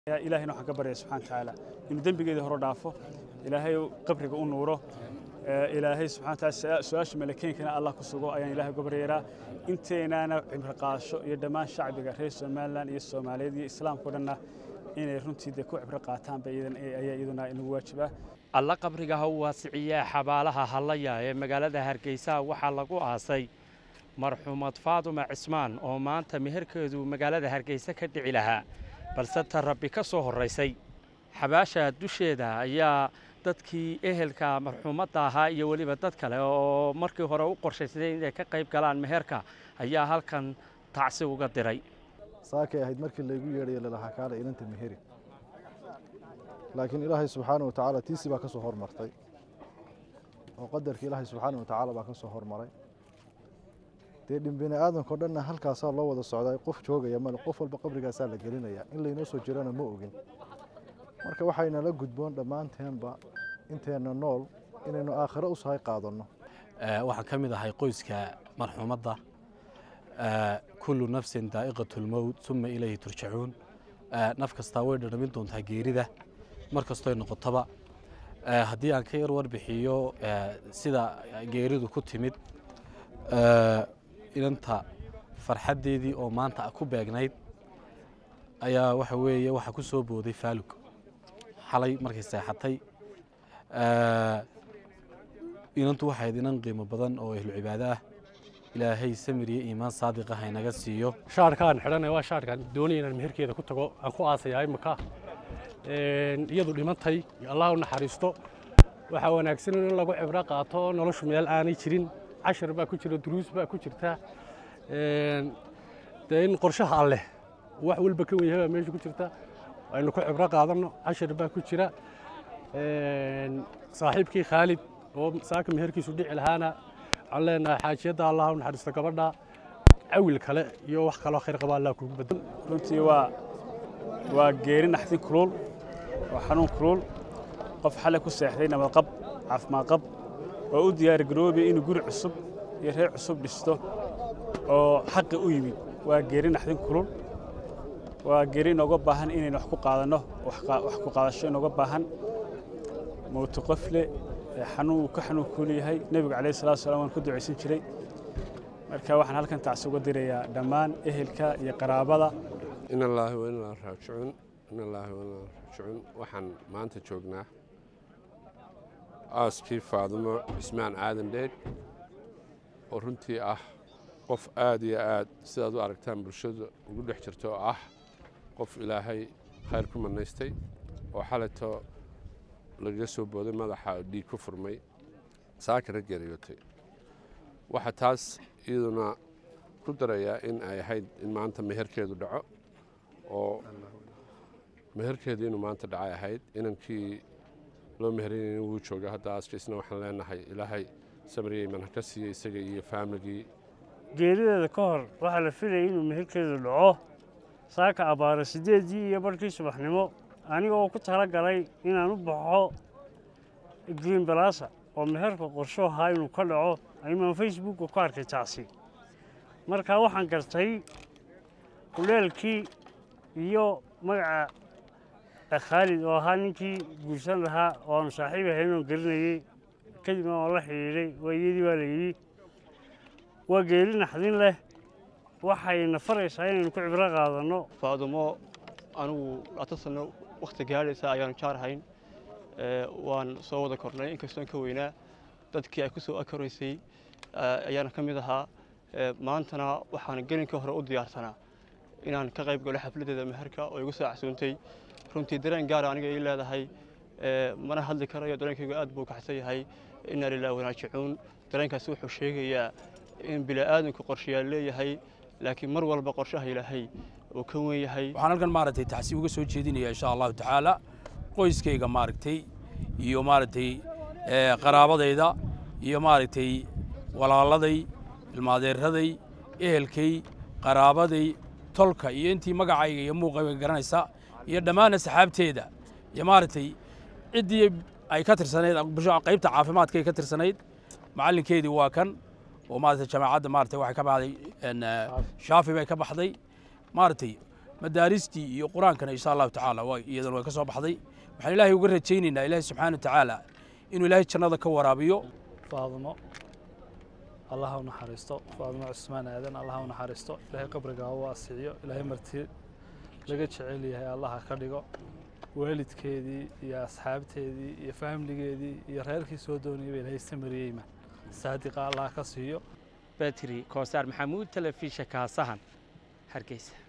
ilaahayna waxaan ka baryaya subxana watacaala inuu dembigeedii hore dhaafo ilaahay qabriga u nuuro ilaahay subxana wataala su-aasha malakeenkana allah ku sugo ayaan ilahay uga baryaynaa inteenaana cibro qaadasho iyo dhammaan shacbiga reer somalilan iyo soomaaliyeed iyo islaamka o dhanna inay runtii dee ku cibro qaataanba ayaa iyaduna inagu waajibaa alla qabriga ha u waasiciyaa xabaalaha hallaya ee magaalada hargeysa waxaa lagu aasay marxuumad faaduma cismaan oo maanta meherkeedu magaalada hargeysa ka dhici lahaa balse ta rabbi ka soo horraysay xabaasha dusheeda ayaa dadkii ehelka marxuumadda ahaa iyo weliba dad kale oo markii hore u qorshaysay inay ka qayb galaan meherka ayaa halkan tacsi uga diray saakay ahayd markii laygu yeedhaya lalahaa kaala inanta meheri laakiin ilaahay subxaana wa tacaala tiisi baa ka soo hormartay oo qadarkii ilaahay subxaana wa tacaala baa ka soo hormaray dee dhimbini aadamkao dhanna halkaasaa loo wada socdaa qof joogaya male qof walba qabrigaasaa la gelinaya in laynoo soo jirana ma ogin marka waxaynala gudboon dhammaanteenba inteenna nool inaynu aakhiro u sahay qaadanno waxaan ka mid ahay qoyska marxuumadda kullu nafsin daa'iqatu lmowt uma ilayhi turjacuun naf kastaa way dhadhamin doontaa geerida mar kastoy noqotaba haddii aan ka yar warbixiyo sida geeridu ku timid inanta farxaddeedii oo maanta ku beegnayd ayaa waxa weeye waxaa ku soo booday faalug xalay markay seexatay inantu waxayd inan qiimo badan oo ehlu cibaado ah ilaahay samir iyo iimaan saadiqa haynaga siiyo shaarkaan xidhanay waa shaarkaan doonaya inaan meherkeeda ku tago aan ku aasayaa imika iyadu dhimantay allah u naxariisto waxaa wanaagsan in lagu cibro qaato noloshu meel aanay jirin cashar baa ku jira duruus baa ku jirta dee in qorshaha alleh wax walba ka wenyahay baa meesha ku jirta aynu ku cibro qaadanno cashar baa ku jira saaxiibkii khaalid oo saaka meherkiisu dhici lahaana waxaan leenahay xaajiyadda allah u naxariisto gabadha cawil kale iyo wax kaloo khayr qaba allah kugu bedel runtii waa waa geeri naxdin kulul waa xanuun kulul qof xalay ku seexday nabadqab caafimaad qab oo u diyaar garoobaya inuu guri cusub iyo reer cusub dhisto oo xaqi u yimid waa geeri naxdin kulul waa geeri inooga baahan inaynu wax ku qaadanno wax ku qaadasho inooga baahan mowti qofle xanuun uu ka xanuun kuul yahay nebigu calayhi salatu wasalaam waan ku ducaysan jiray marka waxaan halkan tacsi uga dirayaa dhammaan ehelka iyo qaraabada in allaahi wa inaa raajicuun in allaahi wa inaa raajicuun waxaan maanta joognaa aaskii faadumo cismaan aadan dheeg oo runtii ah qof aad iyo aad sidaad u aragtaan bulshada ugu dhex jirta oo ah qof ilaahay khayr ku manaystay oo xalayto lagaga soo booday madaxa dhiig ku furmay saakana geeriyootay waxaa taas iyaduna ku darayaa in ay ahayd in maanta meherkeedu dhaco oo meherkeedu inuu maanta dhacay ahayd inankii loo meheraynayn wuu jooga hadda aaskiisna waxaan leenahay ilaahay samariyeyman ha ka siiya isaga iyo faamligii geerideeda ka hor waxaa la filayay inuu meherkeedu dhaco saaka abbaaro siddeeddii iyo barhkii subaxnimo aniga oo ku tala galay inaan u baxo green balasa oo meherka qorsho ahaa inuu ka dhaco aymaan facebookka ku arkay tacsi markaa waxaan gartay kuleelkii iyo magaca khaalid oo ahaa ninkii guursan lahaa oo aanu saaxiib ahayn oon gelinayey kadibna waan la xidhiidhay waa iyadii baa la yidhi waa geeri naxdin leh waxayna faraysaa inaynu ku cibro qaadanno faadumo anigu labaatan sanno wakhti gaadhaysa ayaanu jaarhayn waan soo wada kornay inkastoon ka weynaa dadkii ay ku soo akaroysay ayaana ka mid ahaa maantana waxaan gelinka hore u diyaarsanaa inaan ka qayb galo xafladdeeda meherka oo igu soo casuuntay runtii dareen gaara aniga ii leedahay mana hadli karayo dareenkaygu aad buu kaxsan yahay inaa lilah wanaajicuun dareenkaasi wuxuu sheegayaa in bila'aadanku qorshayaal leeyahay laakiin mar walba qorshaha ilaahay uu ka wen yahay waxaan halkan maaragtay tacsi uga soo jeedinaya insha allahu tacaala qoyskayga maaragtay iyo maaragtay qaraabadayda iyo maaragtay walaaladay ilmaadeeraday ehelkay qaraabaday tolka iyo intii magacayga iyo muuqayga garanaysa iyo dhammaan asxaabteeda iyo maaragtay ciddii ay ka tirsanayd qaybta caafimaadka ay ka tirsanayd macallinkeedii waa kan oo maaragtay jamaacadda maaragtay waxay ka baxday shaafi bay ka baxday maaragtay madaaristii iyo qur-aankana insha allahu tacaala waa iyadana way ka soo baxday waxaan ilaahay uga rajaynaynaa ilaahay subxaana wa tacaala inuu ilaahay jannada ka waraabiyo faadimo allaha u naxariisto faadimo cusmaan aadan allaha u naxariisto ilaahay qabriga ha u waasiciyo ilaahay marti laga jecel yahay allaha ka dhigo waalidkeedii iyo asxaabteedii iyo faamligeedii iyo reerkii soo doonayay ba ilaahay samariyeyma saadiqa allaha ka siiyo batri koosaar maxamuud telefisha kaasahan hargeysa